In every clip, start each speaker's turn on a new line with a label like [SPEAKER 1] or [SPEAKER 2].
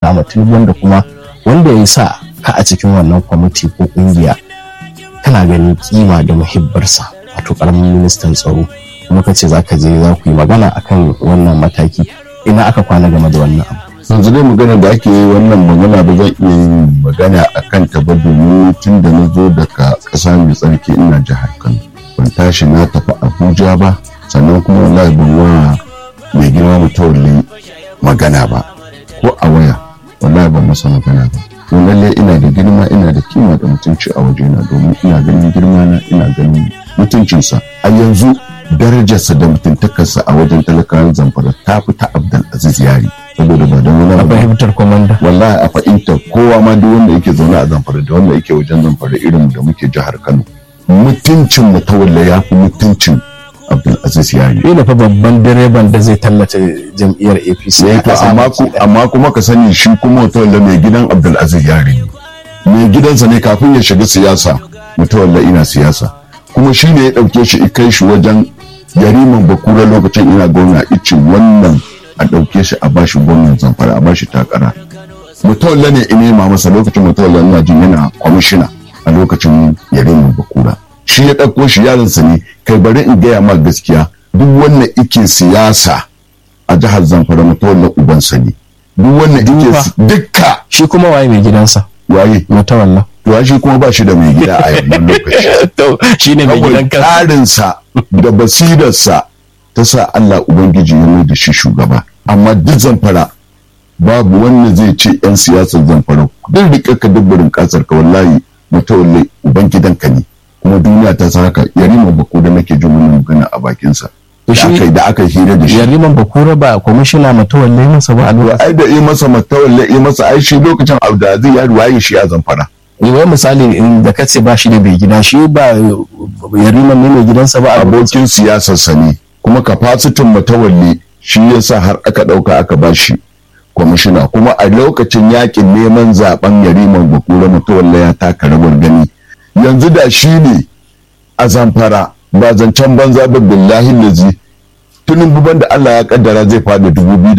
[SPEAKER 1] kama tinubu wanda kuma wanda ya sa ka a cikin wannan kwamiti ko kungiya kana ganin kima da muhibbarsa wato karamin ministan tsaro kuma ka ce za ka je za ku yi magana akan wannan mataki ina aka kwana game da wannan abu
[SPEAKER 2] yanzu dai magana da ake yi wannan magana ba zan iya yin magana a kan ta ba domin tun da na zo daga ƙasa mai tsarki ina jihar kano ban tashi na tafi abuja ba sannan kuma wallahi ban wa mai girma mutawalli magana ba ko a waya wallahi ban masa magana ba to lalle ina da girma ina da kima da mutunci a wajena domin ina ganin girma na ina ganin mutuncinsa a yanzu darajarsa da mutuntakarsa a wajen talakawan zamfara ta fi ta abdul aziz yari saboda ba don wani
[SPEAKER 1] a
[SPEAKER 2] abu
[SPEAKER 1] fahimtar komanda
[SPEAKER 2] wallahi a fahimtar kowa ma duk wanda yake zaune a zamfara da wanda yake wajen zamfara irin da muke jihar kano mutuncin mutawalla ya fi mutuncin abdul aziz yari
[SPEAKER 1] ina fa babban direban da zai tallata jam'iyyar apc
[SPEAKER 2] Eh, to amma ku- amma kuma ka sani shi kuma mutawalla mai gidan abdul aziz yari ne mai gidansa ne kafin ya shiga siyasa mutawalla ina siyasa kuma shi ne ya ɗauke shi i kai shi wajen yariman bakura lokacin ina gwamna ice wannan a ɗauke shi a bashi gwamnan zamfara a bashi takara mutawalla ne in nema masa lokacin mutawalla ina jin yana kwamishina a lokacin yariman bakura shi ya ɗauko shi yaronsa ne kai bari in gaya ma gaskiya duk wannan ike siyasa a jihar zamfara mutawalla ubansa ne duk wannan ike
[SPEAKER 1] Duka.
[SPEAKER 2] si- dukka
[SPEAKER 1] shi kuma waye mai gidansa
[SPEAKER 2] waye
[SPEAKER 1] mutawalla
[SPEAKER 2] to shi kuma ba shi da mai gida a yanzu lokaci
[SPEAKER 1] to shine mai
[SPEAKER 2] kawai
[SPEAKER 1] gidan kansa
[SPEAKER 2] tsarinsa da basirarsa ta sa Allah Ubangiji ya mai da shi shugaba amma duk zamfara babu wanda zai ce 'yan siyasar zamfara duk rike ka dubburin kasar ka wallahi mutawalle ubangidanka ne kuma duniya ta san haka yarima bako da nake jin wannan magana a bakinsa da
[SPEAKER 1] shi-
[SPEAKER 2] aka yi da aka hira da shi
[SPEAKER 1] yariman bakura ba kwamishina mutawalle masa ba a lokacin
[SPEAKER 2] ai da yi masa matawalle yi masa ai shi lokacin Abdulaziz ya ruwaye shi a zamfara
[SPEAKER 1] wai misali in da kace ba shi da bai gida shi ba yariman ne mai gidansa ba a lokacin
[SPEAKER 2] abokin siyasarsa ne kuma kafasitin matawalle shi yasa har aka ɗauka aka bashi kwamishina kuma a lokacin yakin neman zaben yariman bakura matawalle ya taka rawar gani yanzu da shi ne a zamfara ba zancen banza ba billahi lazi tunin buban da Allah ya kaddara zai fada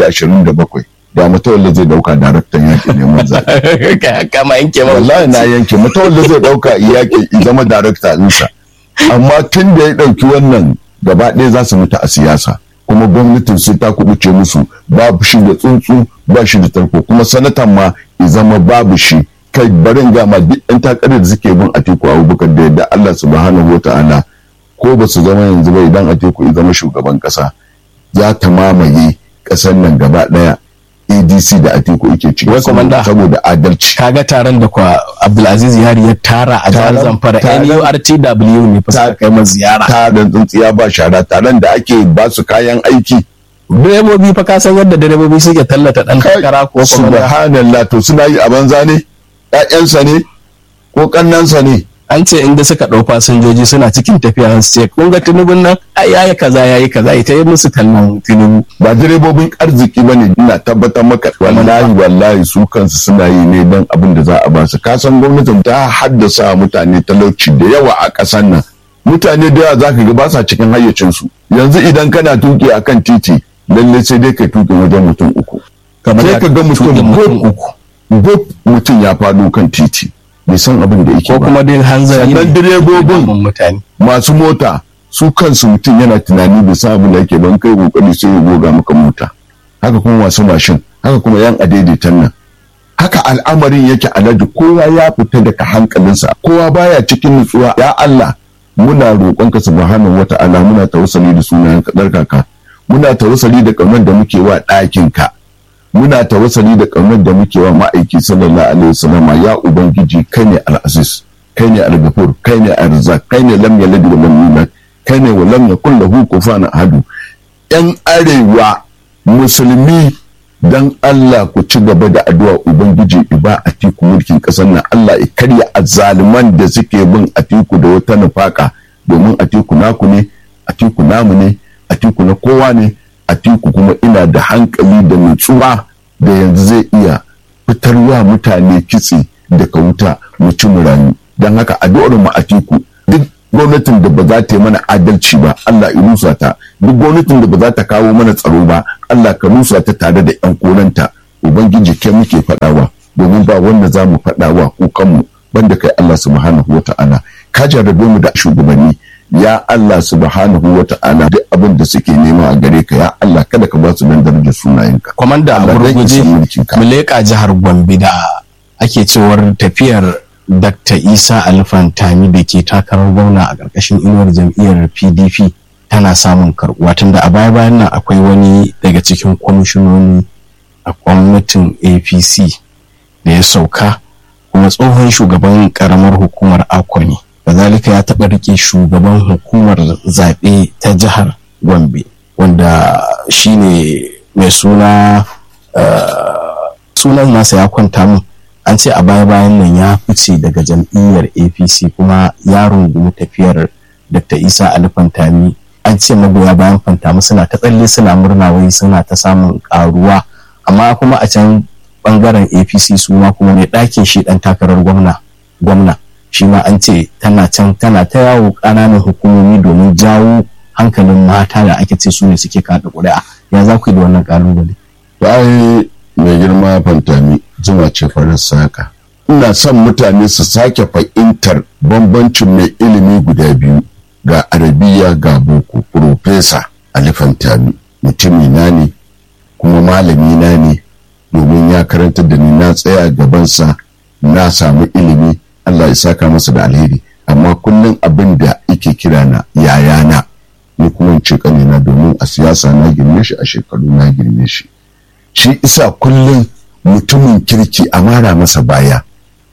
[SPEAKER 2] 2027 da matawalle zai dauka daraktan yakin neman zaɓe
[SPEAKER 1] kama yanke ma
[SPEAKER 2] wallahi na yanke matawalle zai dauka yakin i zama darakta ɗinsa amma tun da ya ɗauki wannan gaba ɗaya za su mutu a siyasa kuma gwamnatin sai ta kubuce musu babu shi da tsuntsu ba shi da tarko kuma sanatan ma ya zama babu shi kai barin gama duk ɗan takarar da suke bin atiku abubakar da yadda allah subhanahu wa ta'ala ko ba su zama yanzu ba idan atiku ya zama shugaban ƙasa za ta mamaye ƙasar nan gaba ɗaya adc da atiku yake ciki
[SPEAKER 1] Wai, Komanda.
[SPEAKER 2] saboda adalci
[SPEAKER 1] kaga taron da kwa Abdulaziz Yari ya tara a jihar
[SPEAKER 2] Taron-
[SPEAKER 1] Zamfara
[SPEAKER 2] taron-
[SPEAKER 1] NURTW ne fa suka kai masa ziyara
[SPEAKER 2] taron tsintsiya ba shara taron da ake ba su kayan aiki
[SPEAKER 1] direbobi fa ka san yadda direbobi suke tallata dan takara ko kuma
[SPEAKER 2] subhanallah to suna yi a banza ne ƴaƴansa ne ko kannansa ne
[SPEAKER 1] an ce inda suka ɗau fasinjoji suna cikin tafiya su ce kun ga tunubun nan ai yayi kaza yayi kaza ita yi musu kallon tunubu
[SPEAKER 2] ba direbobin arziki bane ina tabbatar maka wallahi wallahi su kansu suna yi ne don abin da za a ba su ka san gwamnatin ta haddasa mutane talauci da yawa a ƙasar nan mutane da yawa zaka ga ba sa cikin hayyacinsu yanzu idan kana tuki akan titi lalle sai dai kai tuki wajen mutum uku sai ka ga mutum
[SPEAKER 1] tuƙin mutum
[SPEAKER 2] gub
[SPEAKER 1] uku
[SPEAKER 2] gub mutum ya faɗo kan titi bai san abin da yake
[SPEAKER 1] ko
[SPEAKER 2] ba
[SPEAKER 1] kuma dai hanzari
[SPEAKER 2] Sannan
[SPEAKER 1] ne
[SPEAKER 2] direbobin-
[SPEAKER 1] damun mutane
[SPEAKER 2] masu mota su kansu mutum yana tunani bai san abin da yake ban kai kokari sai ya goga maka mota haka kuma masu mashin haka kuma yan adaidaitan nan haka al'amarin yake alhaji kowa ya fita daga hankalinsa kowa baya cikin nutsuwa ya Allah muna roƙonka subhanahu wata'ala muna tawassali da sunayen kadar kaka muna tawassali da kaunar da muke wa ɗakin ka muna tawassali da kaunar da muke wa ma'aiki sallallahu alaihi wasallam ya ubangiji kai ne al-aziz kai ne al-ghafur kai ne al-razzaq kai ne lam yalid wa lam yulad kai ne wa lam yakul lahu kufuwan ahad yan arewa musulmi dan Allah ku ci gaba da addu'a ubangiji iba a tiku mulkin kasar nan Allah ya karya azzaluman da suke bin atiku da wata nufaka domin atiku naku ne atiku namu ne atiku na kowa ne atiku kuma ina da hankali da nutsuwa da yanzu zai iya fitarwa mutane kitse daga wuta mu ci mu rayu don haka addu'ar mu atiku duk gwamnatin da ba za ta yi mana adalci ba Allah ya rusa ta duk gwamnatin da ba za ta kawo mana tsaro ba Allah ka rusa ta tare da yan koranta ubangiji kai muke faɗawa domin ba wanda za mu faɗawa kukanmu banda kai Allah subhanahu wa ta'ala ka jarrabe mu da shugabanni ya Allah subhanahu wa ta'ala duk abin da suke nema a gare ka ya Allah kada ka ba su nan darajar sunayenka
[SPEAKER 1] kwamanda a
[SPEAKER 2] Allah zai
[SPEAKER 1] gurguje
[SPEAKER 2] isa mulkinka.
[SPEAKER 1] mu leƙa jihar gombe da ake cewar tafiyar dr isa alfantami da ke takarar gwamna a ƙarƙashin inuwar jam'iyyar pdp tana samun karɓuwa tunda a baya bayan nan akwai wani daga cikin kwamishinoni a gwamnatin apc da ya sauka kuma tsohon shugaban ƙaramar hukumar akwa ne kazalika ya taɓa rike shugaban hukumar zaɓe ta jihar gombe wanda shine mai suna sunan nasa ya kwanta min an ce a baya bayan nan ya fice daga jam'iyyar apc kuma ya rungumi tafiyar dr isa ali fantami an ce magoya bayan fantami suna ta tsalle suna murna wai suna ta samun karuwa amma kuma a can bangaren apc su ma kuma mai ɗakin shi ɗan takarar gwamna gwamna shi ma an ce tana can tana ta yawo ƙananan hukumomi domin jawo hankalin mata da ake ce su ne suke kaɗa ƙuri'a ya za ku yi da wannan ƙalubale
[SPEAKER 2] bayan mai girma fantami zuma ce farin saka ina son mutane su sake fahimtar bambancin mai ilimi guda biyu ga arabiya ga boko profesa ali fantami mutumi na ne kuma malami na ne domin ya karanta da ni na tsaya gabansa na samu ilimi allah ya saka masa da alheri amma kullum abin da yake kira na yayana ni kuma in ce kanina domin a siyasa na girme shi a shekaru na girme shi shi isa kullum mutumin kirki a mara masa baya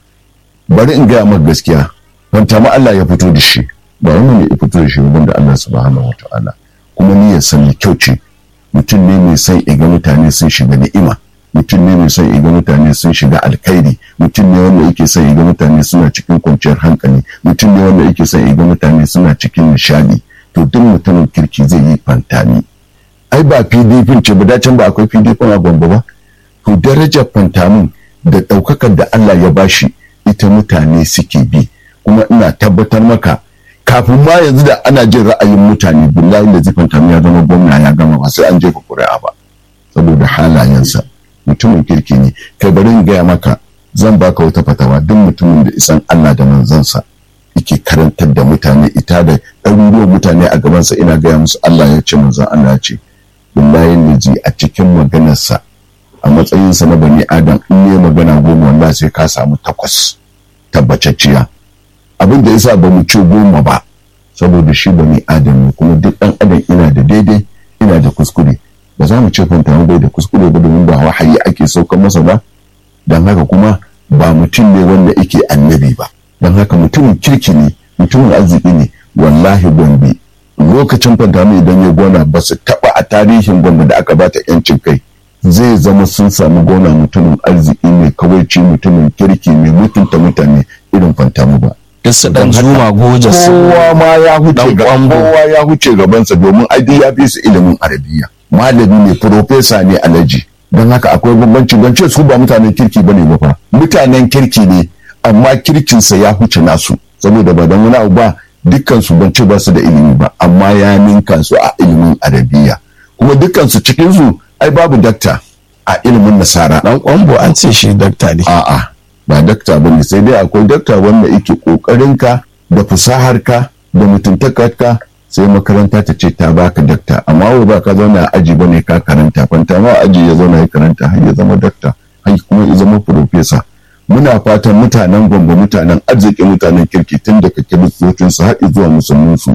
[SPEAKER 2] bari in gaya maka gaskiya fanta ma Allah ya fito da shi ba wani ne ya fito da shi ba da Allah subhanahu wa ta'ala kuma ni ya sani kyau ce mutum ne mai son iga mutane sun shiga ni'ima mutum ne mai son iga mutane sun shiga alkhairi mutum ne wanda yake son iga mutane suna cikin kwanciyar hankali mutum ne wanda yake son iga mutane suna cikin nishadi to duk mutumin kirki zai yi fantani ai ba pdp ce ba dacin ba akwai pdp a gombe ba to darajar fantamin da ɗaukakar da allah ya bashi ita mutane suke bi kuma ina tabbatar maka kafin ma yanzu da ana jin ra'ayin mutane billahi da zai fantamin ya zama gwamna ya gama ba sai an jefa ƙuri'a ba saboda halayensa mutumin kirki ne kai bari in gaya maka zan baka wata fatawa duk mutumin da isan allah da manzansa yake karantar da mutane ita da ɗaruruwan mutane a gabansa ina gaya musu allah ya ce manzan allah ya ce billahi laji a cikin maganarsa a matsayinsa na bani adam in ne magana goma wanda sai ka samu takwas tabbacacciya abin da yasa ba mu ce goma ba saboda shi bani adam ne kuma duk ɗan adam ina da daidai ina da kuskure ba za mu ce fanta bai da kuskure ba domin ba wahayi ake saukan masa ba don haka kuma ba mutum ne wanda yake annabi ba don haka mutumin kirki ne mutumin arziki ne wallahi gombe lokacin fantami idan ya gona ba su taba a tarihin gwamna da aka bata yancin kai zai zama sun samu gona mutumin arziki mai kawaici mutumin kirki mai mutunta mutane irin fantami ba
[SPEAKER 1] duk su dan zuma goja su
[SPEAKER 2] kowa ma ya huce
[SPEAKER 1] Dan
[SPEAKER 2] ga
[SPEAKER 1] kwambo.
[SPEAKER 2] kowa ya huce gabansa domin ai ya fi su ilimin arabiya malami ne profesa ne alaji don haka akwai bambanci ban ce su ba mutanen kirki bane ba fa mutanen kirki ne amma kirkinsa ya huce nasu saboda ba don wani abu ba dukkan su ban ce ba su da ilimi ba amma ya ninka su a ilimin arabiya kuma dukkan su cikin su ai babu dakta a ilimin nasara
[SPEAKER 1] dan kwambo an ce shi dakta ne
[SPEAKER 2] a'a ba dakta ba ne sai dai akwai dakta wanda yake kokarinka da fasaharka da mutuntakarka sai makaranta ta ce ta baka dakta amma wai ba ka zauna a aji bane ka karanta fanta ma aji ya zauna ya karanta har ya zama dakta har kuma ya zama profesa muna fatan mutanen gombe mutanen arziki mutanen kirki tun daga kiristocin su har zuwa musulmin su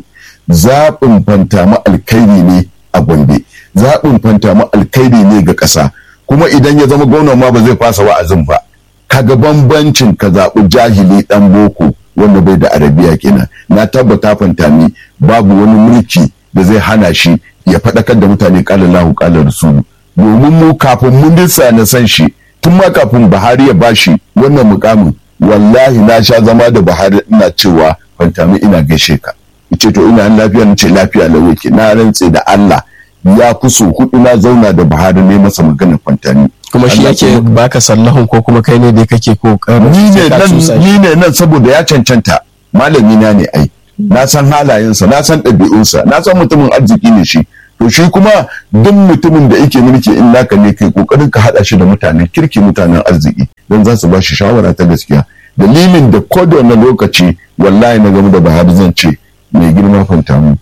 [SPEAKER 2] zaɓin fanta ma alkhairi ne a gombe zaɓin fanta ma alkhairi ne ga ƙasa kuma idan ya zama gwamnan ma ba zai fasa wa'azin ba kaga bambancin ka zaɓi jahili ɗan boko wanda bai da arabiya kenan na tabbata fantami babu wani mulki da zai hana shi ya faɗakar da mutane ƙala lahu ƙala rasulu domin mu kafin mun disa na san shi tun ma kafin Buhari ya bashi wannan mukamin wallahi na sha zama da Buhari ina cewa fantami ina gaishe ka ce to ina lafiya na ce lafiya lau yake na rantse da Allah ya fi so hudu na zauna da Buhari ne masa maganar fantami
[SPEAKER 1] kuma shi
[SPEAKER 2] Allah
[SPEAKER 1] yake
[SPEAKER 2] kuma-
[SPEAKER 1] baka sallahun ko kuma kai ne da kake kokarin
[SPEAKER 2] ni ne
[SPEAKER 1] sai ka cusa
[SPEAKER 2] nan
[SPEAKER 1] shi.
[SPEAKER 2] ni ne nan saboda ya cancanta malami na ne ai na san halayensa na san ɗabi'unsa na san mutumin arziki ne shi to shi kuma duk mutumin da yake mulki in naka ne kai kokarin ka hada shi da mutanen kirki mutanen arziki don za su ba shi shawara ta gaskiya dalilin da ko da wani lokaci wallahi na game da Buhari zan ce mai girma fanta mu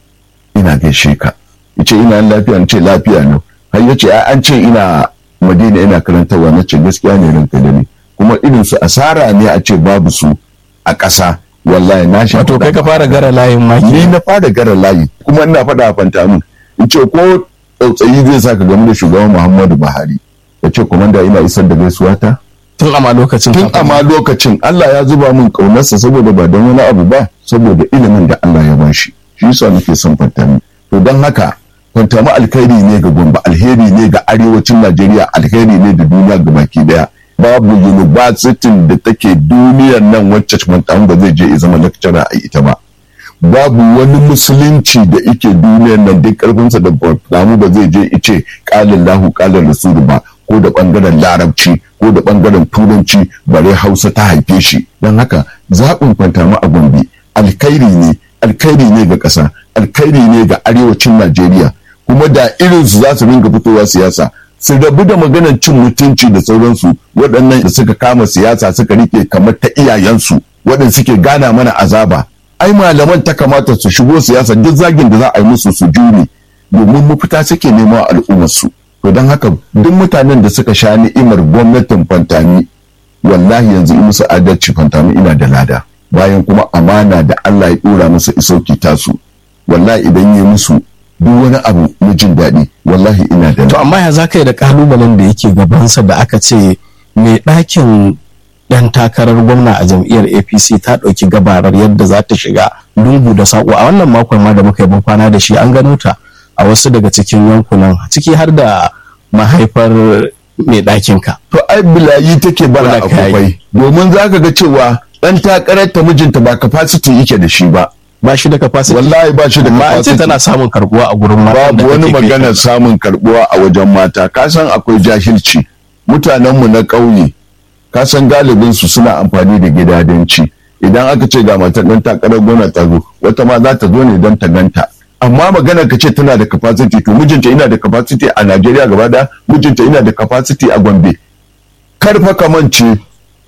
[SPEAKER 2] ina gaishe ka yace ina lafiya ce lafiya ne har yace an ce ina Madina ina karantarwa na ce gaskiya ne ranka da ni kuma irin su asara ne a ce babu su a ƙasa wallahi na shi
[SPEAKER 1] wato kai ka fara gara layin maki
[SPEAKER 2] ni na fara gara layi kuma ina faɗa a fanta min in ce ko tsautsayi zai sa ka game da shugaban Muhammadu Buhari ya ce komanda ina isar da gaisuwa ta
[SPEAKER 1] tun ama lokacin
[SPEAKER 2] tun ama lokacin Allah ya zuba min kaunarsa saboda ba don wani abu ba saboda ilimin da Allah ya ba shi shi yasa nake son fantami to don haka fantami alkhairi ne ga Gombe alheri ne ga arewacin Najeriya alheri ne da duniya ga baki daya babu university da take duniyar nan wacce fantami ba zai je ya zama lecturer a ita ba babu wani musulunci da ike duniyar nan duk karfinsa da fantami ba zai je ice kalin lahu kalin rasulu ba ko da bangaren larabci ko da bangaren turanci bare hausa ta haife shi don haka zaɓin fantama a gombe alkhairi ne alkhairi ne ga ƙasa alkhairi ne ga arewacin najeriya kuma da irinsu za su ringa fitowa siyasa su rabu da maganar cin mutunci da sauransu waɗannan da suka kama siyasa suka rike kamar ta iyayensu waɗanda suke gana mana azaba ai malaman ta kamata su shigo siyasa duk zagin da za a yi musu su jure domin mafita suke nema al'ummarsu to don haka duk mutanen da suka sha ni'imar gwamnatin fantami wallahi yanzu in musu adalci fantami ina da lada bayan kuma amana da Allah ya dora musu isauki tasu wallahi idan yi musu duk wani abu na jin daɗi wallahi ina da
[SPEAKER 1] to amma ya zaka yi da kalubalen da yake gabansa da aka ce mai ɗakin dan takarar gwamna a jam'iyyar apc ta ɗauki gabarar yadda za ta shiga lungu da saƙo a wannan makon ma da muka yi kwana da shi an gano ta a wasu daga cikin yankunan ciki har da mahaifar mai ɗakin ka.
[SPEAKER 2] To ai bilayi take bara a kufai domin za ka ga cewa ɗan takarar ta mijinta ba capacity yake da shi ba.
[SPEAKER 1] Ba shi da capacity.
[SPEAKER 2] Wallahi ba shi da capacity.
[SPEAKER 1] tana samun karbuwa a gurin mata.
[SPEAKER 2] Babu wani maganar samun karbuwa a wajen mata. Ka san akwai jahilci. Mutanenmu na ƙauye ka san galibin su suna amfani da gidadanci. Idan aka ce ga matar ɗan takarar gwamna ta zo wata ma za ta zo ne don ta ganta. amma magana ka ce tana da capacity to mijinta ina da capacity a Najeriya gaba da mijinta ina da capacity a Gombe karfa kamance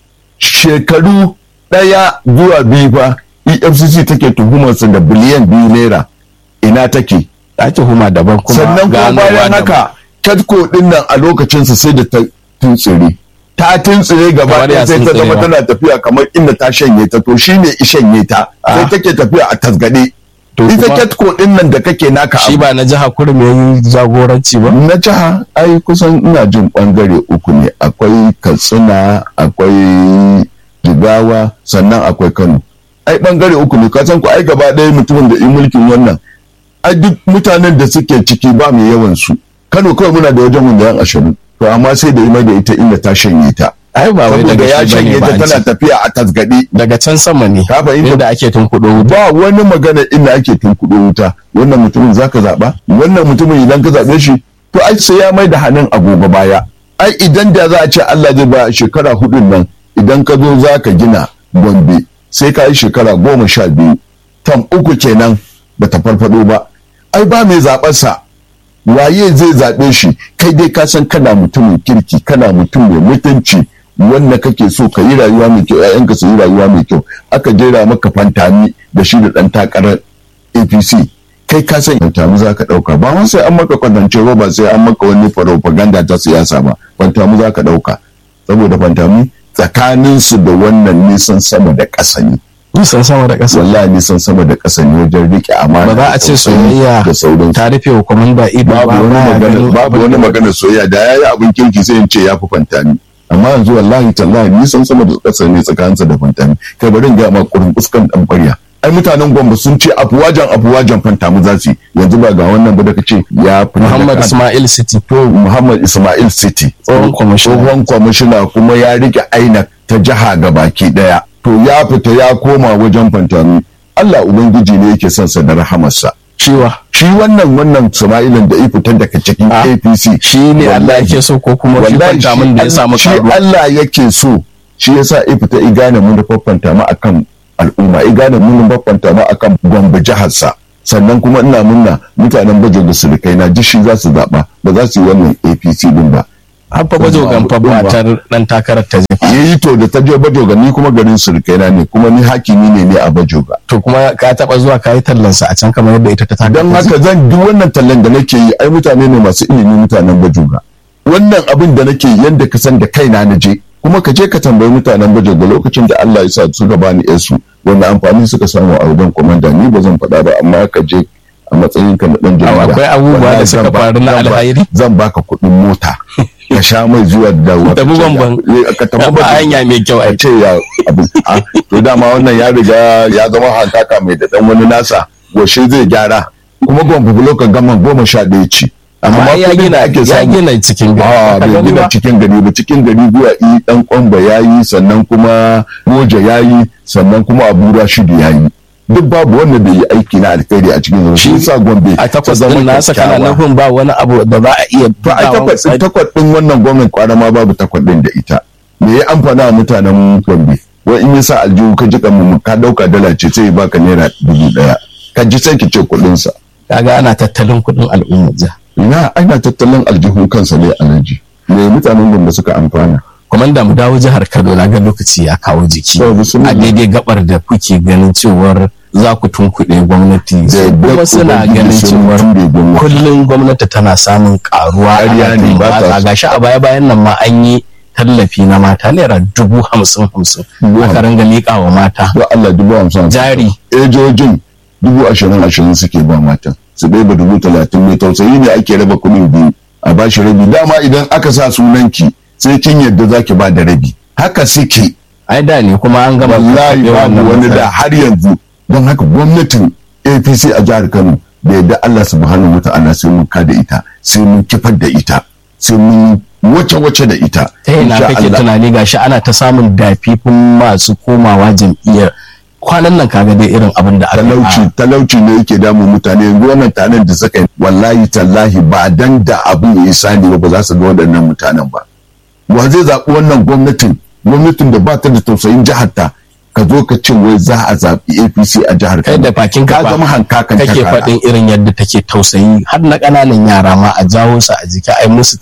[SPEAKER 2] shekaru ɗaya zuwa biyu fa EFCC take tuhumarsa da biliyan biyu naira ina take
[SPEAKER 1] ta tuhuma daban kuma
[SPEAKER 2] sannan kuma bayan haka Katko din nan a lokacinsa sai da ta tuntsire ta tuntsire gaba ɗaya sai ta zama tana tafiya kamar inda ta shanye ta to shine ishanye ta sai take tafiya a tasgade ita ketko din nan da kake naka
[SPEAKER 1] shi ba na jiha kurum yayin jagoranci ba
[SPEAKER 2] na jiha ai kusan ina jin bangare uku ne akwai katsina akwai jigawa sannan akwai kano ai bangare uku ne kasan ku ai gaba ɗaya mutumin da in mulkin wannan ai duk mutanen da suke ciki ba mai yawan su kano kawai muna da wajen miliyan ashirin to amma sai da ima da ita inda ta shanye ta
[SPEAKER 1] ai ba wai daga
[SPEAKER 2] ya shanye ta tana tafiya a tasgade
[SPEAKER 1] daga can sama ne
[SPEAKER 2] ka fahimta
[SPEAKER 1] inda ake tunkuɗo wuta
[SPEAKER 2] ba wani magana inda ake tunkuɗo wuta wannan mutumin zaka zaɓa wannan mutumin idan ka zaɓe shi to ai sai ya mai da hannun agogo baya ai idan da za a ce Allah zai ba shekara hudun nan idan ka zo za ka gina gombe sai ka yi shekara goma sha biyu tam uku kenan bata farfado ba ai ba mai zaɓarsa waye zai zaɓe shi kai dai ka san kana mutumin kirki kana mutum mai mutunci wanda kake so ka yi rayuwa mai kyau ƴaƴanka su yi rayuwa mai kyau aka jera maka fantami da shi da ɗan takarar apc kai ka san fantami za ka ɗauka ba ma sai an maka kwatance ba ba sai an maka wani propaganda ta siyasa ba fantami za ka ɗauka saboda fantami tsakaninsu da wannan nisan sama da ƙasa ne
[SPEAKER 1] nisan sama da ƙasa
[SPEAKER 2] wallahi nisan sama da ƙasa ne wajen riƙe amana
[SPEAKER 1] ba za a ce soyayya
[SPEAKER 2] da sauran
[SPEAKER 1] ta rufe wa kwamanda ido
[SPEAKER 2] babu wani magana babu wani magana soyayya da yayi abin kirki sai in ce ya fi fantami amma yanzu wallahi tallahi nisan sama da ƙasa ne tsakaninsa da fantami kai bari in ga ma kurin uskan dan ƙwarya ai mutanen gwamba sun ce afuwajan afuwajan fantami za su yanzu ba ga wannan ba da kace ya fi
[SPEAKER 1] Muhammad Ismail City
[SPEAKER 2] to Muhammad Ismail City
[SPEAKER 1] tsohon kwamishina
[SPEAKER 2] tsohon kwamishina kuma ya rike aina ta jiha gabaki daya to ya fita ya koma wajen fantami Allah ubangiji ne yake son sa da rahamarsa
[SPEAKER 1] ciwa
[SPEAKER 2] shi wannan wannan Sama'ilin da ya fita daga cikin
[SPEAKER 1] Ah,
[SPEAKER 2] APC
[SPEAKER 1] shi ne Allah yake so ko kuma shi
[SPEAKER 2] wallahi
[SPEAKER 1] kwanta min da ya samu
[SPEAKER 2] shi
[SPEAKER 1] karuwa
[SPEAKER 2] Allah yake so shi yasa ya fita i gane mun fafanta ma akan al'umma i gane mun fafanta ma akan gombe jihar sa sannan kuma ina munna mutanen bajo da surukai na dishi za su zaɓa ba za su yi wannan apc din ba
[SPEAKER 1] Haffa bajo gamfa matar dan takarar ta jefa.
[SPEAKER 2] yi to da ta je bajoga ni kuma garin surukai na ne kuma ni hakimi ne ne a bajoga
[SPEAKER 1] To kuma ka taba zuwa ka yi tallansa a can kamar yadda ita ta taka.
[SPEAKER 2] don haka zan duk wannan tallan da nake yi ai mutane ne masu ilimi mutanen bajoga wannan abin da nake yi yanda ka san da kaina na je kuma ka je ka tambayi mutanen bajoga lokacin da Allah ya sa suka bani yansu wanda amfani suka samu a wajen komanda ni ba zan faɗa ba amma ka je a matsayin ka na dan jarida
[SPEAKER 1] akwai abubuwa da
[SPEAKER 2] wallahi
[SPEAKER 1] suka
[SPEAKER 2] zan ba-
[SPEAKER 1] faru na
[SPEAKER 2] zan ba-
[SPEAKER 1] alhairi?
[SPEAKER 2] zan baka kuɗin mota ka sha mai zuwa da dawowa
[SPEAKER 1] Tafi
[SPEAKER 2] ka ce
[SPEAKER 1] bamban.
[SPEAKER 2] ya- ka tafi
[SPEAKER 1] Ba
[SPEAKER 2] bamban.
[SPEAKER 1] hanya mai kyau
[SPEAKER 2] a
[SPEAKER 1] ai.
[SPEAKER 2] ce ya abu a to dama wannan ya riga ya zama hankaka mai da dan wani nasa goshe zai gyara kuma gwamfa bulokan gama goma sha ɗaya ce
[SPEAKER 1] Amma ya
[SPEAKER 2] kuɗin
[SPEAKER 1] gina
[SPEAKER 2] da ake
[SPEAKER 1] ya
[SPEAKER 2] samu
[SPEAKER 1] gina cikin
[SPEAKER 2] a
[SPEAKER 1] gari.
[SPEAKER 2] bai gina cikin gari ba cikin gari zuwa i dan kwamba ya yi sannan kuma moja ya yi sannan kuma abu shidu ya yi duk babu wanda bai yi aiki na alkhairi a cikin gari shi yasa gombe
[SPEAKER 1] A takwas
[SPEAKER 2] ta zama
[SPEAKER 1] din nasa kana
[SPEAKER 2] kyakkyawa.
[SPEAKER 1] nufin ba wani abu da za a iya
[SPEAKER 2] to a
[SPEAKER 1] bugawa
[SPEAKER 2] takwas
[SPEAKER 1] misali.
[SPEAKER 2] takwas din wannan gwamnati kwana ma babu takwas din da ita me ya amfana wa mutanen gombe wai in yasa aljihu ka ji mu ka dauka dala ce sai ya baka naira dubu daya ka ji sai ki ce kuɗin sa
[SPEAKER 1] Kaga ana tattalin kuɗin al'umma jiha.
[SPEAKER 2] ina ana tattalin aljihun kansa ne alaji me mutanen gombe suka amfana
[SPEAKER 1] Kwamanda mu dawo jihar Kano na ga lokaci ya kawo jiki.
[SPEAKER 2] Babu sun-
[SPEAKER 1] A daidai gabar da kuke ganin cewar za ku tunkuɗe gwamnati.
[SPEAKER 2] Da
[SPEAKER 1] Kuma
[SPEAKER 2] yadda
[SPEAKER 1] suna
[SPEAKER 2] Ubangiji
[SPEAKER 1] ganin
[SPEAKER 2] sun
[SPEAKER 1] cewar
[SPEAKER 2] ture gwamnati.
[SPEAKER 1] kullum gwamnati tana samun karuwa.
[SPEAKER 2] Ƙarya
[SPEAKER 1] ana
[SPEAKER 2] ne, ba ta
[SPEAKER 1] tumbatsa.
[SPEAKER 2] so.
[SPEAKER 1] Gashi a baya bayan nan ma an yi tallafi na mata naira dubu hamsin hamsin.
[SPEAKER 2] Dubu
[SPEAKER 1] Aka ringa miƙa wa mata.
[SPEAKER 2] to Allah dubu hamsin
[SPEAKER 1] Jari.
[SPEAKER 2] ejojin dubu ashirin ashirin suke ba matan su ɗaya ba dubu talatin mai tausayi ne ake raba kuɗin biyu a bashi rabi dama idan aka sa sunanki sai kin yadda zaki ba da rabi haka suke
[SPEAKER 1] Ai da ne kuma an gama
[SPEAKER 2] wallahi
[SPEAKER 1] karɓe wannan
[SPEAKER 2] babu wani
[SPEAKER 1] matsala.
[SPEAKER 2] da har yanzu don haka gwamnatin apc a jihar kano da yadda allah subhanahu wa ta'ala sai mun kada ita sai mun kifar da ita sai mun wace wace da ita
[SPEAKER 1] ta yana
[SPEAKER 2] Insha
[SPEAKER 1] kake
[SPEAKER 2] Allah.
[SPEAKER 1] tunani gashi ana ta samun dafifin masu komawa jam'iyyar kwanan nan kaga dai irin abin da aka yi a-
[SPEAKER 2] talauci talauci ne yake damun mutane yanzu wannan tanen da suka yi wallahi tallahi ba dan da abin ya sani ba ba za su ga waɗannan mutanen ba wa zai zaɓi wannan gwamnatin gwamnatin da ba ta da tausayin jihar ta ka zo ka ce wai za a zaɓi apc a jihar
[SPEAKER 1] kai da bakin
[SPEAKER 2] ka
[SPEAKER 1] ka
[SPEAKER 2] zama hankakan
[SPEAKER 1] kake
[SPEAKER 2] takara.
[SPEAKER 1] faɗin irin yadda take tausayi har na ƙananan yara ma a jawo su a jiki ai musu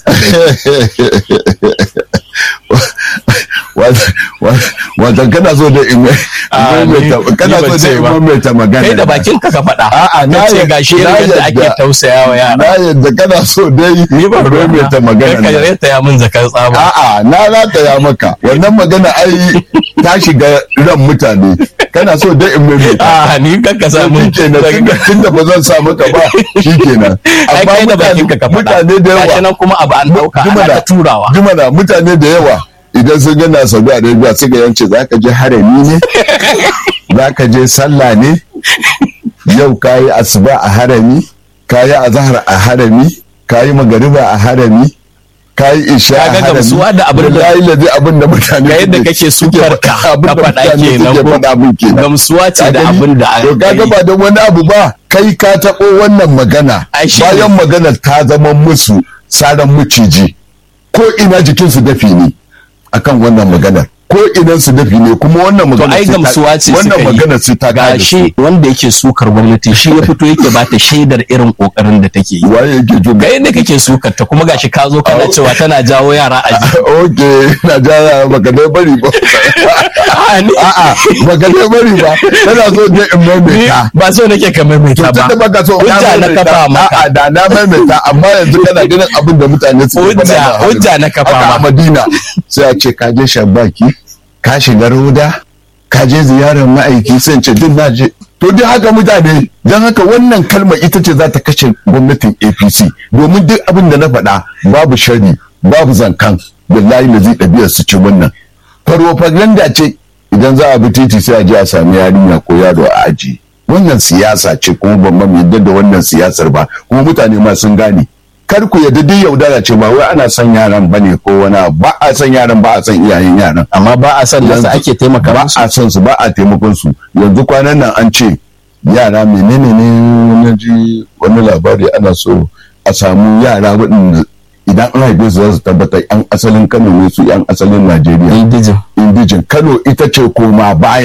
[SPEAKER 2] watan kana so da in
[SPEAKER 1] Ah, ni-
[SPEAKER 2] kana
[SPEAKER 1] ni ban
[SPEAKER 2] so da
[SPEAKER 1] ce
[SPEAKER 2] in
[SPEAKER 1] ba.
[SPEAKER 2] maimaita magana
[SPEAKER 1] kai da bakin ka ka faɗa
[SPEAKER 2] A'a, na
[SPEAKER 1] Ka ce
[SPEAKER 2] yadda-
[SPEAKER 1] gashi
[SPEAKER 2] na
[SPEAKER 1] irin yadda ake
[SPEAKER 2] yadda.
[SPEAKER 1] tausaya wa yara
[SPEAKER 2] na yadda kana so dai
[SPEAKER 1] ni ba
[SPEAKER 2] in maimaita magana
[SPEAKER 1] kai ka
[SPEAKER 2] nan.
[SPEAKER 1] reta ya min zakar tsaba
[SPEAKER 2] A'a na rataya maka wannan magana ai ta shiga ran mutane kana so dai in maimaita
[SPEAKER 1] a ni kan ka samu
[SPEAKER 2] shi kenan tunda- tunda ba zan sa maka ba shi kenan
[SPEAKER 1] ai kai da bakin ka ka faɗa
[SPEAKER 2] mutane da
[SPEAKER 1] gashi
[SPEAKER 2] yawa
[SPEAKER 1] nan kuma abu an ɗauka ana
[SPEAKER 2] Jumana,
[SPEAKER 1] ta turawa
[SPEAKER 2] Jumana mutane da yawa idan sun gana Saudi Arabia suka yance za ka je harami ne za ka je sallah ne yau ka yi asuba a harami ka yi azahar a harami ka yi magariba a harami ka yi isha a
[SPEAKER 1] Kaga
[SPEAKER 2] harami
[SPEAKER 1] gamsuwa da abin da-
[SPEAKER 2] Wallahi lazi abin da mutane
[SPEAKER 1] ga yadda
[SPEAKER 2] suke-
[SPEAKER 1] kake
[SPEAKER 2] suke
[SPEAKER 1] sukar ka
[SPEAKER 2] faɗa, abin
[SPEAKER 1] ka
[SPEAKER 2] da
[SPEAKER 1] faɗa
[SPEAKER 2] mutane
[SPEAKER 1] kenan
[SPEAKER 2] suke
[SPEAKER 1] ko
[SPEAKER 2] faɗa min kenan.
[SPEAKER 1] gamsuwa ce
[SPEAKER 2] Ka
[SPEAKER 1] da
[SPEAKER 2] gani?
[SPEAKER 1] abin da
[SPEAKER 2] to kaga ba don wani abu ba kai ka taɓo wannan magana
[SPEAKER 1] Ai, shi
[SPEAKER 2] bayan
[SPEAKER 1] ne.
[SPEAKER 2] maganar ta zama musu saran maciji ko ina jikinsu dafi ne akan wannan maganar ko idan su dafi ne kuma wannan
[SPEAKER 1] to
[SPEAKER 2] maganar
[SPEAKER 1] ai
[SPEAKER 2] sai ta-
[SPEAKER 1] gamsuwa ce
[SPEAKER 2] wannan
[SPEAKER 1] suka yi.
[SPEAKER 2] maganar sai ta
[SPEAKER 1] ga
[SPEAKER 2] gane su
[SPEAKER 1] shi wanda yake sukar gwamnati shi ya fito yake ba ta shaidar irin kokarin da take yi
[SPEAKER 2] waye yake jin
[SPEAKER 1] ga yadda kake sukar ta kuma gashi ka zo kana cewa tana jawo yara a jiki
[SPEAKER 2] ok na jara baka dai bari ba
[SPEAKER 1] A'a, ni-
[SPEAKER 2] a'a baka dai bari ba tana so dai in
[SPEAKER 1] ni
[SPEAKER 2] maimaita
[SPEAKER 1] ba so nake ka maimaita ba
[SPEAKER 2] tunda baka so
[SPEAKER 1] hujja na kafa maka
[SPEAKER 2] a'a da na maimaita amma yanzu kana ganin abin da mutane suke
[SPEAKER 1] Hujja-
[SPEAKER 2] faɗa na
[SPEAKER 1] hujja na kafa
[SPEAKER 2] haka a
[SPEAKER 1] ma.
[SPEAKER 2] Madina sai a ce ka je Shabaki ka shiga Roda ka je ziyarar ma'aiki sai in ce duk na je to duk haka mutane don haka wannan kalma ita ce za ta kashe gwamnatin APC domin duk abin da na faɗa babu shari babu zankan billahi da zai ɗabi'ar su ci wannan farfaganda ce idan za a bi titi sai a je a sami yarinya ko yaro a aji wannan siyasa ce kuma ban ma yadda da wannan siyasar ba kuma mutane ma sun gane kar ku yadda duk yaudara ce ba wai ana son yaran bane ko wani abu. ba a son yaran ba a son iyayen yaran
[SPEAKER 1] amma ba a san nasa
[SPEAKER 2] Yanzu
[SPEAKER 1] ake taimaka
[SPEAKER 2] ba
[SPEAKER 1] musu
[SPEAKER 2] a son su ba a taimakon su yanzu kwanan nan an ce yara menene ne wani ji wani labari ana so a samu yara waɗanda idan an haife su za su tabbatar yan asalin kano ne su yan asalin najeriya
[SPEAKER 1] indijin
[SPEAKER 2] indijin kano ita ce koma baya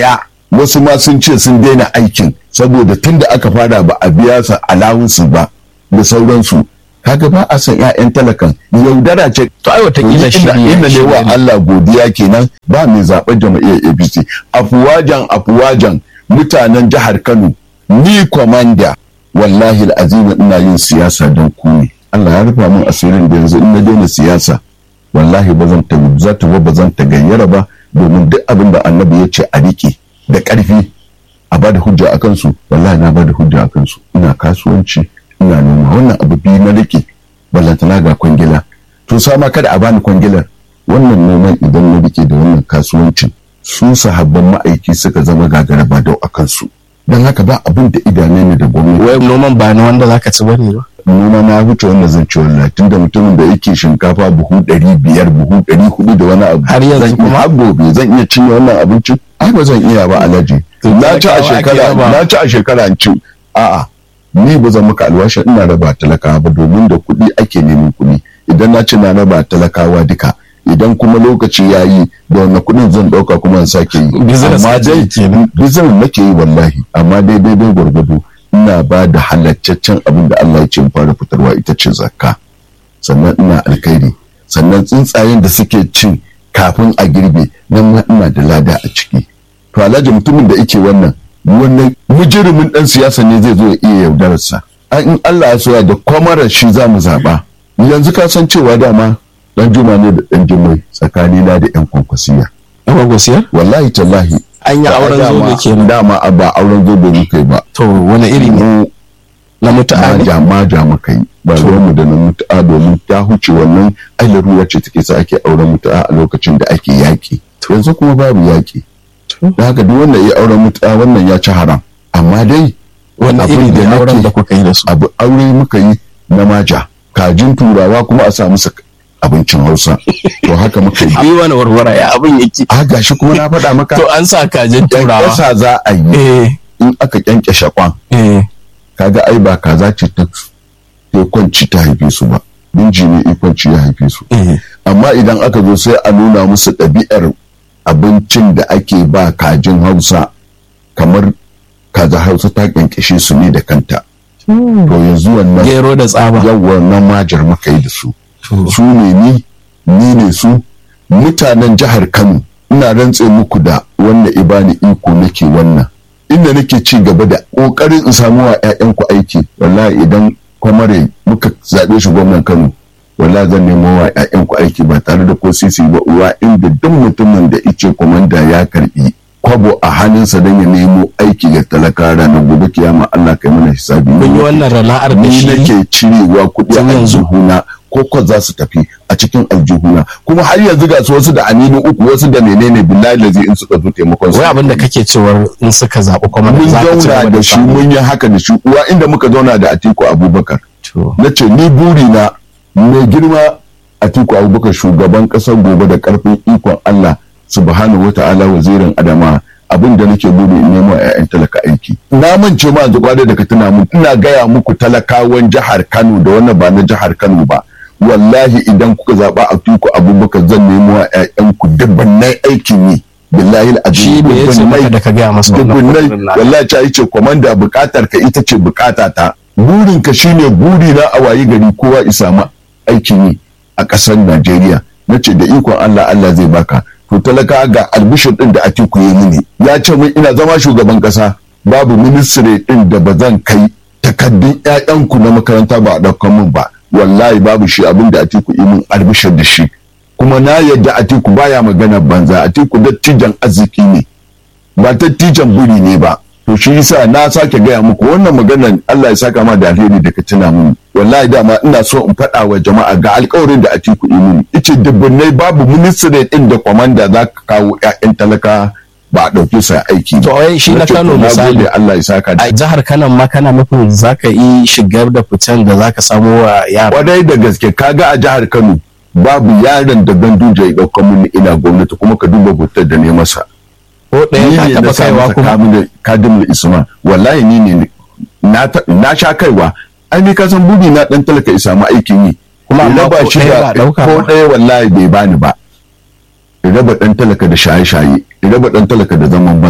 [SPEAKER 2] wasu ma sun ce sun daina aikin saboda tun da aka fara ba a biya su alawunsu ba da sauransu kaga ba a san 'ya'yan talakan yaudara ce
[SPEAKER 1] to ai watakila shi
[SPEAKER 2] inda inda ne wa Allah godiya kenan ba mai zaɓen jama'iyyar APC afuwajan afuwajan mutanen jihar Kano ni kwamanda wallahi al'azim ina yin siyasa don ku ne Allah ya rufa min asirin da yanzu in na daina siyasa wallahi ba zan ta za ta ba zan ta gayyara ba domin duk abin da annabi ya ce a rike da ƙarfi a ba da hujja a kansu wallahi na ba da hujja a kansu ina kasuwanci ina noma wannan abu biyu na rike ballantana ga kwangila to sama kada a bani kwangilar wannan noman idan na rike da wannan kasuwancin su sahabban ma'aiki suka zama gagara ba dau a kansu don haka ba abin da idanai ne da gwamnati
[SPEAKER 1] wai noman ba na wanda zaka ci bane ba
[SPEAKER 2] noma na wuce wanda zan ci wallahi tunda mutumin da yake shinkafa buhu ɗari biyar buhu ɗari hudu da wani abu
[SPEAKER 1] Har yanzu
[SPEAKER 2] zan
[SPEAKER 1] kuma?
[SPEAKER 2] iya har gobe zan iya cinye wannan abincin ai ba zan iya ba alhaji na ci a
[SPEAKER 1] talakawa ake
[SPEAKER 2] shekara
[SPEAKER 1] raba.
[SPEAKER 2] na ci a shekara in ci a'a ni ba zan maka alwashi ina raba talakawa ba domin da kuɗi ake neman kuɗi idan na ci na raba talakawa duka idan kuma lokaci ya yi da wannan kuɗin zan ɗauka kuma in sake yi
[SPEAKER 1] Business
[SPEAKER 2] amma
[SPEAKER 1] kake
[SPEAKER 2] dai
[SPEAKER 1] yi kenan.
[SPEAKER 2] business nake yi wallahi amma dai daidai gwargwado ina ba da halattaccen abin da Allah ya ce in fara fitarwa ita ce zakka sannan ina alkhairi sannan tsuntsayen da suke cin kafin a girbe nan ma ina da lada a ciki to alhaji mutumin da yake wannan wannan mujirimin dan siyasa ne zai zo ya iya yaudararsa an in Allah ya soya da kwamarar shi za mu zaba yanzu ka san cewa dama dan juma ne da dan jimai tsakanina da yan kwankwasiya
[SPEAKER 1] yawa gosiyar
[SPEAKER 2] wallahi tallahi
[SPEAKER 1] an yi auren
[SPEAKER 2] Dama-
[SPEAKER 1] zobe kenan
[SPEAKER 2] dama a ba auren zobe muka yi ba
[SPEAKER 1] to wani iri ne
[SPEAKER 2] mu
[SPEAKER 1] na mutu'a ne
[SPEAKER 2] maja maja muka yi ba mu da na mutu'a domin ta huce wannan ai larura ce take sa ake auren mutu'a a lokacin da ake yaƙi yanzu kuma babu yaƙi da haka duk wanda ya auren mutu'a wannan ya ci haram amma dai
[SPEAKER 1] wani
[SPEAKER 2] abin
[SPEAKER 1] iri
[SPEAKER 2] da
[SPEAKER 1] ne auren
[SPEAKER 2] nake-
[SPEAKER 1] da kuka yi da su
[SPEAKER 2] abu aure muka yi na maja kajin turawa kuma a sa musu abincin hausa to haka muka yi
[SPEAKER 1] yi wani warwara ya abin yake
[SPEAKER 2] a gashi kuma na faɗa maka
[SPEAKER 1] to an sa kajin turawa
[SPEAKER 2] ƙasa za a yi
[SPEAKER 1] eh
[SPEAKER 2] in aka kyankyashe kwan
[SPEAKER 1] eh
[SPEAKER 2] kaga ai ba kaza ce ta ta kwanci ta haife su ba binji ne ikwanci ya haife su
[SPEAKER 1] eh
[SPEAKER 2] amma idan aka zo sai a nuna musu ɗabi'ar abincin da ake ba kajin hausa kamar kaza hausa ta kyankyashe su ne da kanta to yanzu wannan
[SPEAKER 1] gero da tsaba
[SPEAKER 2] yawwa nan majar muka yi da su su ne ni ni ne su mutanen jihar kano ina rantse muku da wannan ibani iko nake wannan inda nake ci gaba da kokarin in samu wa 'ya'yanku aiki wallahi idan kwamare muka zaɓe shi gwamnan kano wallahi zan nemo wa 'ya'yanku aiki ba tare da ko sisi ba uwa inda duk mutumin da ice kwamanda ya karbi kwabo a hannunsa don ya nemo aiki ga talaka ranar gobe kiyama Allah kai mana hisabi
[SPEAKER 1] kun yi wannan rana'ar da
[SPEAKER 2] ni
[SPEAKER 1] shi
[SPEAKER 2] nake cirewa kuɗi
[SPEAKER 1] Tun
[SPEAKER 2] a
[SPEAKER 1] yanzu.
[SPEAKER 2] aljihuna ko ko za su tafi a cikin aljihuna kuma har yanzu ga su wasu da anini uku wasu da menene billahi lazi in suka zo taimakon su
[SPEAKER 1] wai abin da kake cewar in suka zaɓi kuma
[SPEAKER 2] mun
[SPEAKER 1] za ka ci
[SPEAKER 2] zauna
[SPEAKER 1] gaba
[SPEAKER 2] da shi
[SPEAKER 1] samu.
[SPEAKER 2] mun yi haka da shi uwa inda muka zauna da Atiku Abubakar
[SPEAKER 1] To,
[SPEAKER 2] na ce ni buri na mai girma Atiku Abubakar shugaban ƙasar gobe da ƙarfin ikon Allah subhanahu wata'ala wazirin Adama abin da nake buri in nemo a 'ya'yan talaka aiki na mance ma yanzu kwada da ka tuna mun ina gaya muku talakawan jihar Kano da wannan ba na jihar Kano ba wallahi idan kuka zaɓa Atiku Abubakar zan nemo a 'ya'yanku dubbannai aikin yi billahi
[SPEAKER 1] shi me ya ce maka da ka gaya masa wannan
[SPEAKER 2] dubunnai
[SPEAKER 1] kuɗin na-
[SPEAKER 2] wallahi ta ce komanda bukatar ka ita ce bukata ta burin ka shine buri na a wayi gari kowa isa ma aikin yi a ƙasar Najeriya nace da ikon Allah Allah zai baka to talaka ga albishir din da Atiku ya mini ya ce min ina zama shugaban ƙasa babu ministry din da ba zan kai takaddun ƴaƴanku na makaranta ba a ɗaukan min ba wallahi babu shi abin da Atiku yi min albishir da shi kuma na yadda Atiku baya magana banza Atiku dattijan arziki ne ba dattijan buri ne ba to shi yasa na sake gaya muku wannan maganar Allah ya saka ma da alheri da ka tuna mun wallahi dama ina so in faɗa wa jama'a ga alƙawarin da Atiku yi mini ice dubbunai babu ministry din da kwamanda za ka kawo ƴaƴan talaka ba a ɗauke sa aiki
[SPEAKER 1] To, wai shi na
[SPEAKER 2] Nace,
[SPEAKER 1] Kano
[SPEAKER 2] to, na
[SPEAKER 1] misali.
[SPEAKER 2] gode, Allah ya saka da
[SPEAKER 1] a jihar Kano ma kana nufin za ka yi shigar da fitan da za ka samo wa yara
[SPEAKER 2] kwarai da gaske kaga a jihar Kano babu yaron da Ganduje ya ɗauka mun ina gwamnati kuma ka duba hotar da ne masa
[SPEAKER 1] ko ɗaya ka
[SPEAKER 2] ni ne
[SPEAKER 1] taɓa
[SPEAKER 2] na sa
[SPEAKER 1] kaiwa
[SPEAKER 2] masa
[SPEAKER 1] kuma
[SPEAKER 2] kamun kadimul isma wallahi ni ne na ta- na sha kaiwa ai ni ka san buri na dan talaka ya samu aikin yi
[SPEAKER 1] Kuma amma
[SPEAKER 2] Raba
[SPEAKER 1] ko
[SPEAKER 2] shi
[SPEAKER 1] ɗaya
[SPEAKER 2] da-
[SPEAKER 1] ba a ɗauka
[SPEAKER 2] ko
[SPEAKER 1] ba.
[SPEAKER 2] ɗaya wallahi bai bani ba raba dan talaka da shaye-shaye raba dan talaka da zaman banza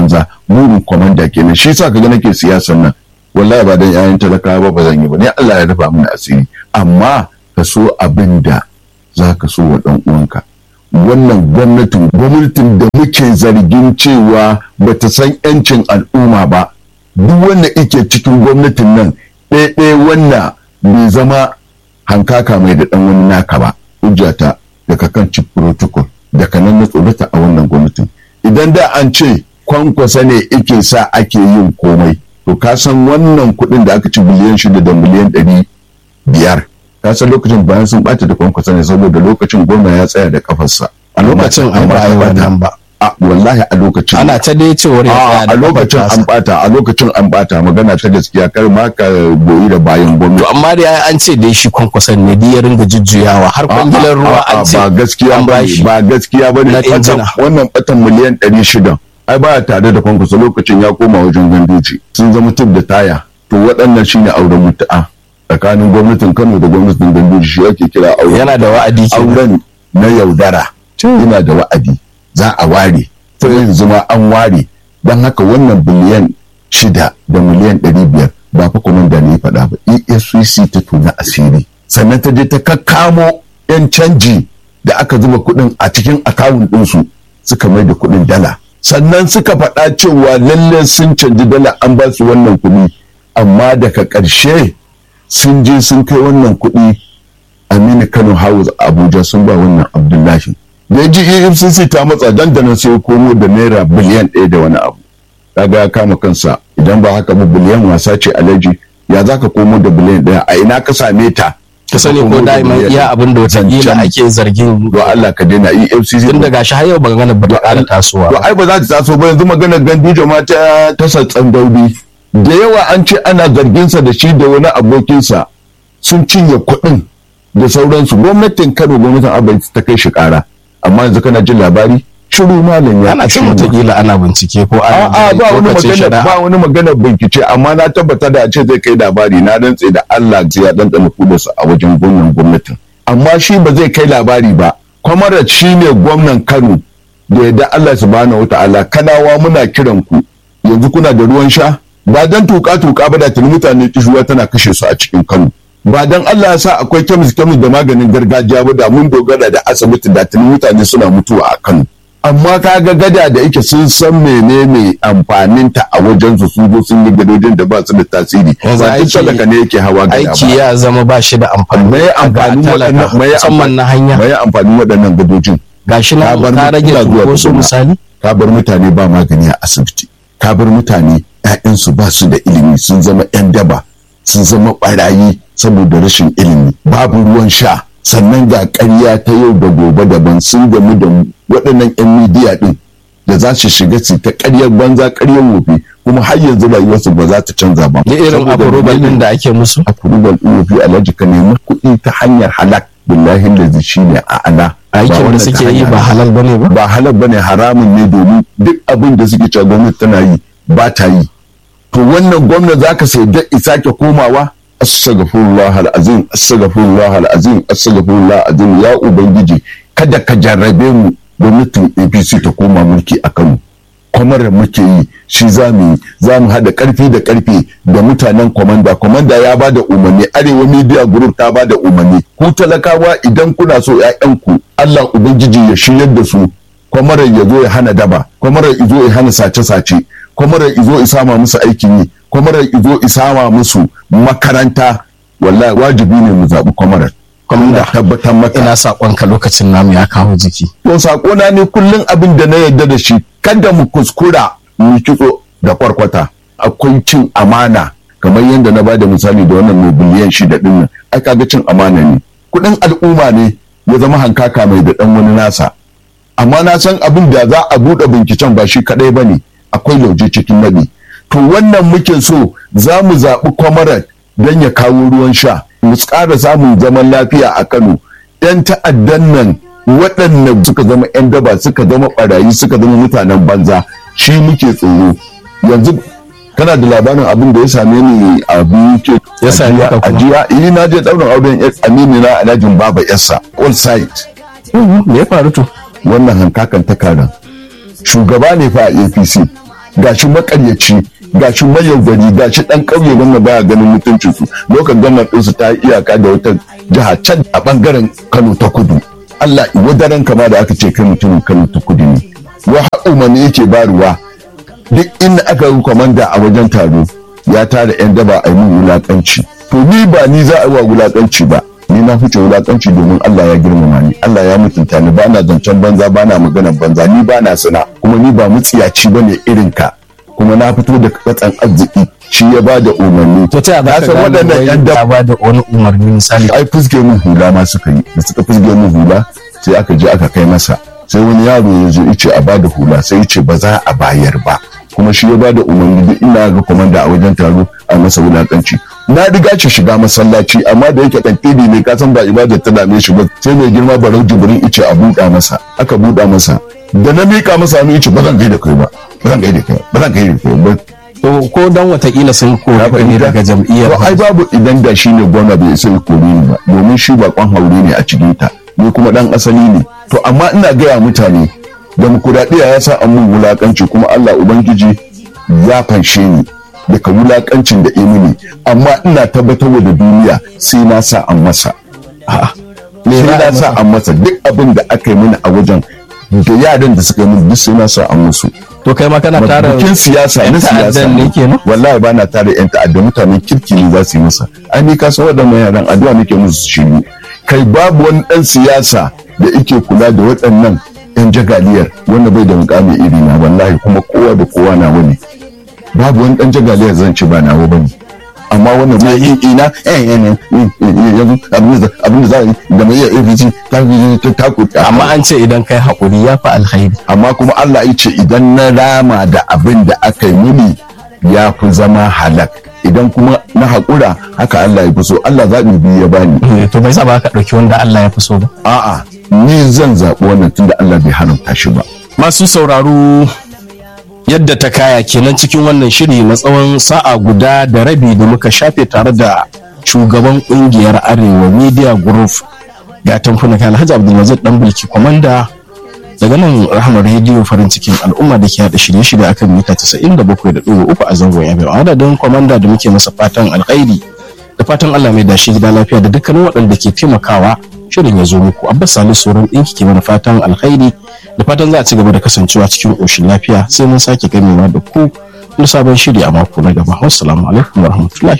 [SPEAKER 2] burin kwamanda kenan shi yasa kaga nake siyasar nan wallahi ba dan yayan talakawa ba ba zan yi ba ne Allah ya rufa mini asiri amma ka so abin da za ka so wa dan uwanka wannan gwamnatin gwamnatin da muke zargin cewa bata san yancin al'umma ba duk wanda yake cikin gwamnatin nan ɗaya wanda bai zama hankaka mai da ɗan wani naka ba hujjata daga kan chief protocol daga nan na tsorata a wannan gwamnatin idan da an ce kwankwasa ne ike sa ake yin komai to ka san wannan kuɗin da aka ci biliyan shida da miliyan ɗari biyar ka san lokacin bayan sun ɓata da kwankwasa ne saboda lokacin gwamna ya tsaya da kafarsa
[SPEAKER 1] a lokacin an ba a yi wannan ba
[SPEAKER 2] a wallahi a lokacin
[SPEAKER 1] ana ta dai cewar ya tsaya da
[SPEAKER 2] a lokacin
[SPEAKER 1] kafar
[SPEAKER 2] an
[SPEAKER 1] tasa.
[SPEAKER 2] bata a lokacin an bata magana ta gaskiya kar ma ka goyi da bayan gwamnati
[SPEAKER 1] to amma dai an ce dai shi kwankwason ne dai ya ringa jujjuyawa har kwangilar ruwa
[SPEAKER 2] A'a,
[SPEAKER 1] an ce
[SPEAKER 2] ba gaskiya
[SPEAKER 1] an
[SPEAKER 2] ba
[SPEAKER 1] bashi.
[SPEAKER 2] ba gaskiya ba ne
[SPEAKER 1] Na injina.
[SPEAKER 2] wannan batan miliyan ɗari shida ai ba tare da kwankwaso lokacin ya koma wajen gandoji sun zama tub da taya to waɗannan shine auren mutu'a tsakanin gwamnatin Kano da gwamnatin gandoji shi ake kira auren
[SPEAKER 1] yana da wa'adi ke
[SPEAKER 2] auren na yaudara yana da wa'adi za a ware to yanzu ma an ware don haka wannan biliyan shida da miliyan ɗari biyar ba fa kwamanda ne ya faɗa ba efcc ta tuna asiri sannan ta je ta kakkamo yan canji da aka zuba kuɗin a cikin akawun ɗinsu suka mai da kuɗin dala sannan suka faɗa cewa lalle sun canji dala an ba su wannan kuɗi amma daga ƙarshe sun je sun kai wannan kuɗi Aminu Kano House Abuja sun ba wannan Abdullahi. Da ya ji EFCC ta matsa dandanan sai ya komo da naira biliyan ɗaya da wani abu. Kaga ya kama kansa idan ba haka ba biliyan wasa ce alaji ya za ka komo da biliyan ɗaya a ina ka same ta.
[SPEAKER 1] ka sani ko
[SPEAKER 2] komo da
[SPEAKER 1] daima
[SPEAKER 2] biliyan
[SPEAKER 1] iya
[SPEAKER 2] ɗaya.
[SPEAKER 1] abin da watakila
[SPEAKER 2] Zancen-
[SPEAKER 1] ake zargin
[SPEAKER 2] Don Allah ka daina EFCC.
[SPEAKER 1] tun daga shi har yau ba gana ba ta ƙara tasowa
[SPEAKER 2] To
[SPEAKER 1] ba.
[SPEAKER 2] ai ba za ta taso ba yanzu maganar gandijo ma ta ta satsan daudi. Da yawa an ce ana zarginsa da shi da wani abokinsa sun cinye kuɗin da sauransu gwamnatin Kano gwamnatin Abba ita ta kai shi ƙara. Amma yanzu kana jin labari shiru malam ya
[SPEAKER 1] ana cin
[SPEAKER 2] shiru.
[SPEAKER 1] watakila ana bincike ko ana
[SPEAKER 2] A'a ba wani
[SPEAKER 1] lokacin
[SPEAKER 2] magana
[SPEAKER 1] shari'a.
[SPEAKER 2] ba wani magana bincike amma na tabbata da a ce zai kai labari na rantse da Allah zai ya dandana kudarsa a wajen gwamnan gwamnatin amma shi ba zai kai labari ba kwamarat shi ne gwamnan Kano da yadda Allah subhanahu wataala kanawa muna kiran ku yanzu kuna da ruwan sha ba dan tuka tuka ba da tuni mutane kishuwa tana kashe su a cikin Kano ba dan Allah ya sa akwai kemis kemis da maganin gargajiya ba da mun dogara da asibiti da tuni mutane suna mutuwa a Kano amma kaga gada da yake sun san menene amfanin ta a wajen su sun zo sun yi gadojin da ba su da tasiri
[SPEAKER 1] Yanzu
[SPEAKER 2] ba duk
[SPEAKER 1] aiki-
[SPEAKER 2] talaka ne yake hawa gada
[SPEAKER 1] aiki
[SPEAKER 2] ba
[SPEAKER 1] ya zama ba shi da amfani
[SPEAKER 2] mai amfanin
[SPEAKER 1] ga talaka,
[SPEAKER 2] waɗannan mai
[SPEAKER 1] musamman na hanya
[SPEAKER 2] mai amfanin waɗannan gadojin
[SPEAKER 1] gashi na
[SPEAKER 2] Ka bar
[SPEAKER 1] ka rage
[SPEAKER 2] mutuna zuwa
[SPEAKER 1] wasu
[SPEAKER 2] tukuna.
[SPEAKER 1] misali
[SPEAKER 2] ka bar mutane ba magani a asibiti ka bar mutane ‘ya'yansu ba su da ilimi sun zama ‘yan daba sun zama ɓarayi saboda rashin ilimi babu ruwan sha sannan ga ƙarya ta yau da gobe daban sun gamu da waɗannan ‘yan midiya ɗin da za su shiga su ta ƙaryar banza ƙaryar wofi kuma har yanzu rayuwarsu ba za ta canza ba.
[SPEAKER 1] da irin
[SPEAKER 2] Saboda
[SPEAKER 1] approval din
[SPEAKER 2] menene?
[SPEAKER 1] da ake musu
[SPEAKER 2] approval ɗin wofi alhaji ka nemi kuɗi ta hanyar halak billahi lazi shi ne a ana.
[SPEAKER 1] aikin da
[SPEAKER 2] wannan ta
[SPEAKER 1] suke yi
[SPEAKER 2] hanyar
[SPEAKER 1] ba halal bane ba
[SPEAKER 2] ba halal bane haramun ne domin duk abin da suke cewa gwamnati tana yi ba ta yi to wannan gwamnati zaka sai da sake komawa astaghfirullah alazim astaghfirullah alazim astaghfirullah alazim ya ubangiji kada ka jarrabe mu gwamnatin APC ta koma mulki a Kano kwamar muke yi shi za mu yi za mu haɗa ƙarfi da ƙarfe da mutanen kwamanda kwamanda ya ba da umarni arewa media group ta ba da umarni ku talakawa idan kuna so 'ya'yanku allah ubangiji ya shiryar da su kwamarar ya zo ya hana daba kwamarar ya zo ya hana sace-sace kwamarar ya zo ya sama musu aikin yi kwamarar ya zo ya sama musu makaranta wallahi wajibi ne mu zaɓi kwamarar
[SPEAKER 1] Kwamanda,
[SPEAKER 2] tabbatar maka
[SPEAKER 1] ina saƙonka lokacin namu ya kawo jiki
[SPEAKER 2] to sakona ne kullum abin da na yarda da shi kada mu kuskura mu kitso da kwarkwata akwai cin amana kamar yadda na bada misali da wannan mai biliyan shida din nan ai kaga cin amana ne kudin al'umma ne ya zama hankaka mai da dan wani nasa amma na san abin da za a buɗe binciken ba shi kadai bane akwai lauje cikin naɗi to wannan muke so za mu zaɓi kwamarat don ya kawo ruwan sha mu ƙara samun zaman lafiya a kano 'yan ta'addan nan waɗanda suka zama 'yan daba suka zama ɓarayi suka zama mutanen banza shi muke tsoro yanzu kana da labarin abin da ya same ni a biyu
[SPEAKER 1] Ya same ka kuma?
[SPEAKER 2] ajiya eh na je ɗaurin auren yas amini na alhajin baba yassa all side
[SPEAKER 1] me ya faru to
[SPEAKER 2] wannan hankakan ta karan shugaba ne fa a apc gashi makaryaci gashi mayaudari gashi dan ƙauye wanda baya ganin mutuncin su lokacin gwamnan ɗinsu ta yi iyaka da wata jiha can a bangaren Kano ta kudu Allah wadaran kama da aka ce kai mutumin Kano ta kudu ne wa umarni yake baruwa duk inda aka yi kwamanda a wajen taro ya tara yan daba a yi min wulakanci to ni ba ni za a yi wa wulakanci ba ni na fice wulakanci domin Allah ya girmama ni Allah ya mutunta ni ba na zancen banza ba na maganar banza ni ba na sana kuma ni ba mutsiyaci ba ne irin ka kuma na fito da katsan arziki shi ya ba da umarni
[SPEAKER 1] to ta
[SPEAKER 2] Na
[SPEAKER 1] za
[SPEAKER 2] san
[SPEAKER 1] ka
[SPEAKER 2] waɗannan
[SPEAKER 1] gane
[SPEAKER 2] yan
[SPEAKER 1] yan
[SPEAKER 2] daba
[SPEAKER 1] ba da wani umarni misali
[SPEAKER 2] ai fuske min hula ma suka yi da suka fuske min hula sai aka je aka kai masa sai wani yaro ya zo yace a bada hula sai yace ba za a bayar ba kuma shi ya bada umarni duk ina ga komanda a wajen taro a masa wulakanci na riga shi shiga masallaci amma da yake kantini ne ka san ba ibada ta dame shi ba sai mai girma barau jibrin yace a buɗa masa aka buɗa masa da na mika masa hannu yace ba zan gaida kai ba ba zan gaida kai ba ba zan gaida kai ba
[SPEAKER 1] to ko dan watakila sun kori
[SPEAKER 2] Ya
[SPEAKER 1] ka ne
[SPEAKER 2] fahimta?
[SPEAKER 1] daga jam'iyyar
[SPEAKER 2] To ai babu idan da shi ne gwamna bai sai kore ni ba domin shi bakon haure ne a cikin ta ni kuma dan asali ne to amma ina gaya mutane demokuraɗiyya ya sa an mun wulakanci kuma Allah ubangiji ya fanshe ni daga wulakancin da mini amma ina tabbatar da duniya sai na sa an masa
[SPEAKER 1] A'a.
[SPEAKER 2] sai
[SPEAKER 1] za a
[SPEAKER 2] na sa
[SPEAKER 1] masa?
[SPEAKER 2] an masa duk abin da aka yi mini a wajen da yaran da suka yi mini duk sai na sa an musu
[SPEAKER 1] to kai ma kana tara
[SPEAKER 2] bikin siyasa
[SPEAKER 1] yan
[SPEAKER 2] na siyasa
[SPEAKER 1] ta'addan ne kenan
[SPEAKER 2] wallahi ba na tare yan ta'adda mutanen kirki ne za su yi masa ai ni ka san waɗannan yaran addu'a nake musu shiru kai babu wani ɗan siyasa da yake kula da waɗannan yan jagaliyar wanda bai da mukami iri na wallahi kuma kowa da kowa na wani babu wani ɗan jagaliyar zan ci ba nawa bane amma wannan mai yin ina eh eh eh, eh, yanzu abin da abin da za a yi da mai iya APC ta ta ta ta
[SPEAKER 1] amma an ce idan kai haƙuri ya fi alkhairi
[SPEAKER 2] amma kuma Allah ya ce idan na rama da abin da aka yi mini ya fi zama halak idan kuma na haƙura haka Allah ya fi so Allah zaɓi biyu ya bani
[SPEAKER 1] Eh, to bai sa ba ka ɗauki wanda Allah ya fi so ba
[SPEAKER 2] a'a ni zan zaɓi wannan tunda Allah bai haramta shi ba
[SPEAKER 1] masu sauraro yadda ta kaya kenan cikin wannan shiri na tsawon sa'a guda da rabi da muka shafe tare da shugaban kungiyar arewa media group ga tamfuna kai alhaji abdulmajid dan bulki kwamanda daga nan rahmar rediyo farin cikin al'umma da ke hada shirye-shirye akan mita 97.3 a zangon yabe a adadin kwamanda da muke masa fatan alkhairi da fatan allah mai dashi gida lafiya da dukkanin waɗanda ke taimakawa shirin ya zo muku abbas salisu sauran ɗinki ke mana fatan alkhairi da fatan za a ci gaba da kasancewa cikin ƙoshin lafiya sai mun sake ganewa da ku na sabon shiri a mako na gaba wassalamu alaikum warahmatullahi